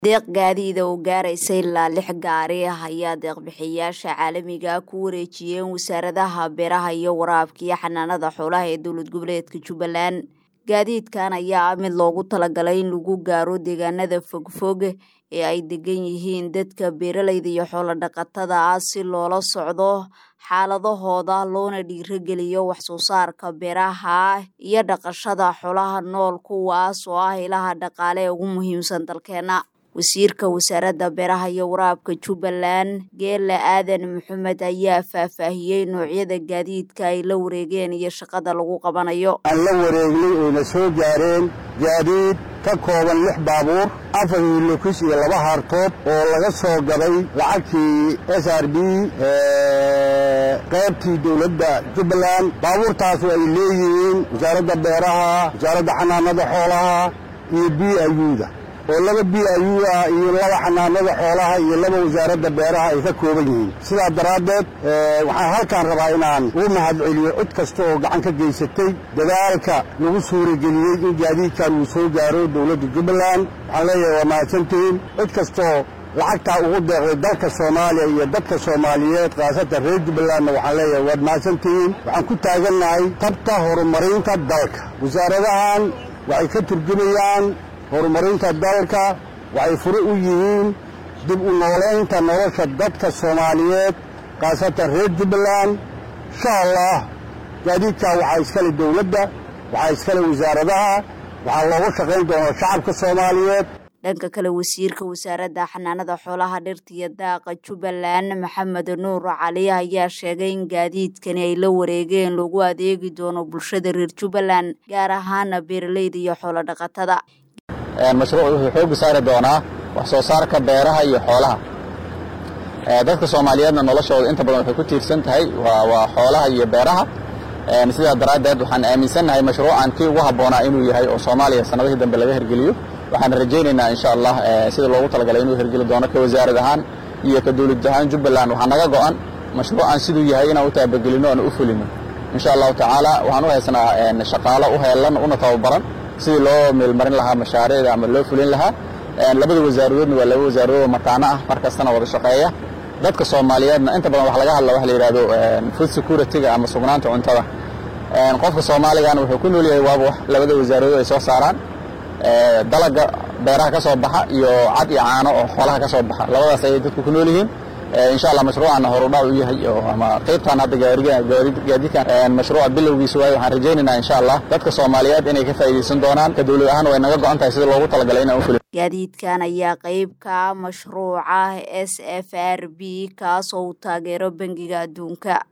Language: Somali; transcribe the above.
deeq gaadiida oo gaaraysa ilaa lix gaari ah ayaa deeqbixiyayaasha caalamiga ku wareejiyeen wasaaradaha beeraha iyo waraabka iyo xanaanada xoolaha ee dowlad goboleedka jubbaland gaadiidkan ayaa ah mid loogu talagalay in lagu gaaro deegaanada fogfog ee ay degan yihiin dadka beeraleyda iyo xoolo dhaqatada ah si loola socdo xaaladahooda loona dhiirageliyo wax soo saarka beeraha iyo dhaqashada xoolaha nool kuwaas oo ah ilaha dhaqaale ee ugu muhiimsan dalkeena wasiirka wasaaradda beeraha iyo waraabka jubbaland geela aadan maxamed ayaa faahfaahiyey noocyada gaadiidka ay la wareegeen iyo shaqada lagu qabanayo aan la wareegnay oyna soo gaareen gaadiid ka kooban lix baabuur afar hilokis iyo laba hartood oo laga soo gaday lacagtii s r b qaybtii dowladda jubbaland baabuurtaasu ay leeyihiin wasaaradda beeraha wasaaradda xanaanada xoolaha iyo b ayuuda oo laba b ayu ah iyo laba xanaanada xoolaha iyo laba wasaaradda beeraha ay ka kooban yihiin sidaa daraaddeed waxaan halkaan rabaa inaan ugu mahadceliyo cid kasta oo gacan ka geysatay dadaalka lagu suurageliyey in gaadiidkan uu soo gaaro dowladda jubbaland waxaan leeyahay waa mahadsantihiin cid kastaoo lacagtaa ugu deeqday dalka soomaaliya iyo dadka soomaaliyeed khaasatan reer jubbalandna waxaan leeyahay waad mahadsantihiin waxaan ku taagannahay tabta horumarinta dalka wasaaradahan waxay ka turjumayaan horumarinta dalka waxay fure u yihiin dib u noolaynta nolosha dadka soomaaliyeed khaasatan reer jubbaland insha allah gaadiidkaa waxaa iskale dowladda waxaa iskale wasaaradaha waxaa loogu shaqayn doonaa shacabka soomaaliyeed dhanka kale wasiirka wasaaradda xanaanada xoolaha dhirta iyo daaqa jubbaland maxamed nuur cali ayaa sheegay in gaadiidkani ay la wareegeen lagu adeegi doono bulshada reer jubbaland gaar ahaana beeraleyda iyo xoolo dhaqatada mashruuc wuxuu xooga saari doonaa wax soo saarka beeraha iyo xoolaha dadka soomaaliyeedna noloshooda inta badan waxay ku tiirsan tahay waa xoolaha iyo beeraha sidaa daraaddeed waxaan aaminsannahay mashruucan kii ugu habboonaa inuu yahay oo soomaaliya sannadihii dambe laga hergeliyo waxaan rajaynaynaa insha allah sida loogu talagalay inuu hergeli doono ka wasaarad ahaan iyo ka dowlad ahaan jubbaland waxaa naga go'an mashruucan siduu yahay inaan u taabagelino oona u fulino insha allahu tacaala waxaan u haysnaa shaqaalo u heelan una tababaran sidii loo meelmarin lahaa mashaariicda ama loo fulin lahaa labada wasaaradoodna waa laba wasaaradood mataano ah mar kastana wada shaqeeya dadka soomaaliyeedna inta badan wax laga hadla waxa la yidhahdo food security-ga ama sugnaanta cuntada qofka soomaaligana wuxuu ku nool yahay waaba wax labada wasaaradood ay soo saaraan dalaga beeraha ka soo baxa iyo cad iyo caano oo xoolaha ka soo baxa labadaas ayay dadku ku nool yihiin insha allah mashruucanna horudhac u yahay ama qaybtan hadda gaadiidkan mashruuca bilowgiisa waaye waxaan rajaynaynaa insha allah dadka soomaaliyeed inay ka faa'iidaysan doonaan ka dowlad ahaan way naga go'an tahay sida loogu talagalay inaan u fulin gaadiidkan ayaa qayb ka mashruuca s f r b kaas oo uu taageero bangiga adduunka